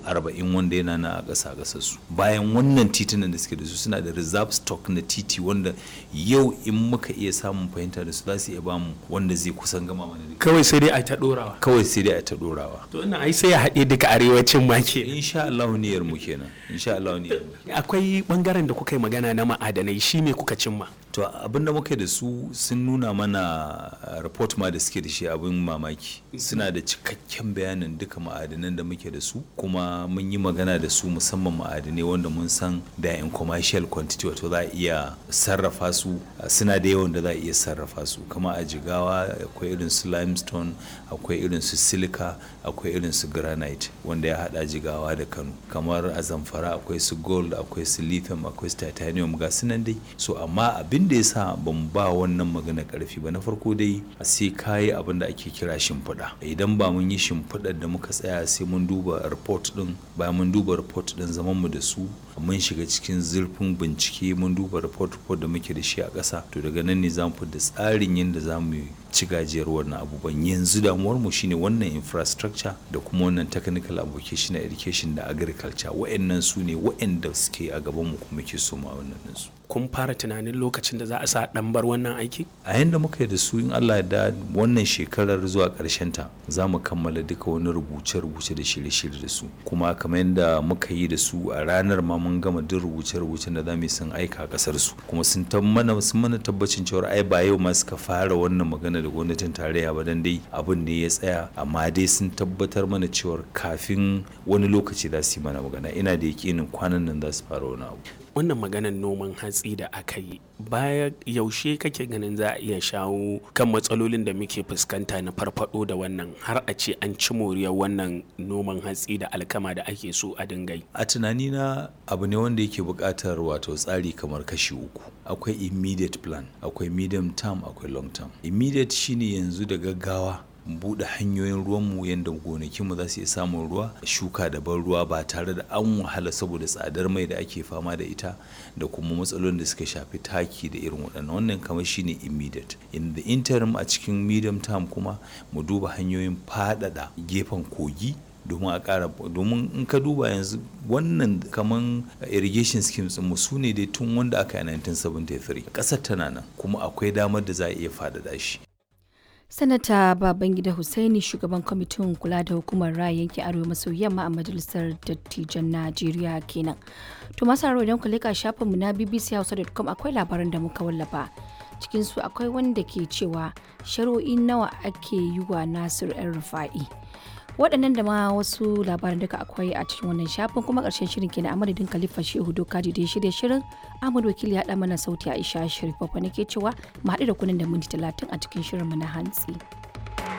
arba'in wanda yana na a ƙasa ƙasar su bayan wannan titunan da suke da su suna da reserve stock na titi wanda yau in muka iya samun fahimta da su za su iya bamu wanda zai kusan gama mana da kawai sai dai a ta dorawa kawai sai dai a ta dorawa to ina ai sai ya haɗe duka arewacin ma ke insha Allah niyyar mu kenan insha Allah niyyar mu akwai bangaren da kuka yi magana na ma'adanai shi ne kuka cimma to abin da muka da su sun nuna mana report ma da suke da shi abin mamaki suna da cikakken bayanin duka ma'adanan da muke da su kuma mun yi magana da su musamman ma'adanai wanda mun san da in commercial quantity wato za a iya sarrafa su suna da yawan da za a iya sarrafa su kama a jigawa akwai irin su limestone akwai irin su silica akwai irin su granite wanda ya hada jigawa da kano kamar a zamfara akwai su gold akwai su lithium akwai su titanium ga su nan dai so amma abin da ya sa ban ba wannan magana karfi ba na farko dai sai kayi abin da ake kira shimfiɗa idan ba mun yi shimfiɗar da muka tsaya sai mun duba report din bayan mun duba report din zaman mu da su mun shiga cikin zurfin bincike mun duba report report da muke da shi a ƙasa to daga nan ne za mu da tsarin yadda za mu ci gajiyar wannan abubuwan yanzu damuwar mu shine wannan infrastructure da kuma wannan technical application education da agriculture wa'annan su ne wa'anda suke a gaban mu kuma ke so ma wannan su kun fara tunanin lokacin da za a sa dan bar wannan aiki a yanda muka yi da su in Allah da wannan shekarar zuwa karshen ta za mu kammala duka wani rubuce-rubuce da shirye-shirye da su kuma kamar yadda muka yi da su a ranar ma mun gama duk rubuce-rubucen da za mu yi sun aika kasar su kuma sun mana sun mana tabbacin cewa ai ba yau ma suka fara wannan magana da gwamnatin tarayya ba dan dai abin ne ya tsaya amma dai sun tabbatar mana cewa kafin wani lokaci za su yi mana magana ina da yakinin kwanan nan za su fara wani abu wannan maganar noman hatsi da aka yi baya yaushe kake ganin za a iya shawo kan matsalolin da muke fuskanta na farfado da wannan har a ce an ci moriyar wannan noman hatsi da alkama da ake so a dingai a tunanina abu ne wanda yake buƙatar wato tsari kamar kashi uku akwai immediate plan akwai medium term akwai long term immediate shine yanzu da gaggawa buɗe hanyoyin ruwanmu yadda gonakinmu za su iya samun ruwa shuka da ban ruwa ba tare da an wahala saboda tsadar mai da ake fama da ita da kuma matsalolin da suka shafi taki da irin waɗannan wannan kamar shine immediate in the interim a cikin medium term kuma mu duba hanyoyin faɗaɗa gefen kogi domin a ƙara domin in ka duba yanzu wannan kaman irrigation schemes mu su ne dai tun wanda aka yi 1973 ƙasar tana nan kuma akwai damar da za a iya faɗaɗa shi sanata babangida hussaini shugaban kwamitin kula da hukumar raya yankin arewa maso yamma a majalisar dattijan najeriya kenan to masu haro idan ku leka shafinmu na bbchausa.com akwai labaran da muka wallafa cikin su akwai wanda ke cewa shari'o'i nawa ake yi wa nasir yan rufa'i waɗannan da ma wasu labaran duka akwai a cikin wannan shafin kuma ƙarshen shirin kenan a madadin khalifa shehu dokaji da ya shirya shirin ahmad wakili ya ɗa mana sauti aisha sharif babba nake cewa mu haɗu da kunan da minti talatin a cikin shirinmu na hantsi.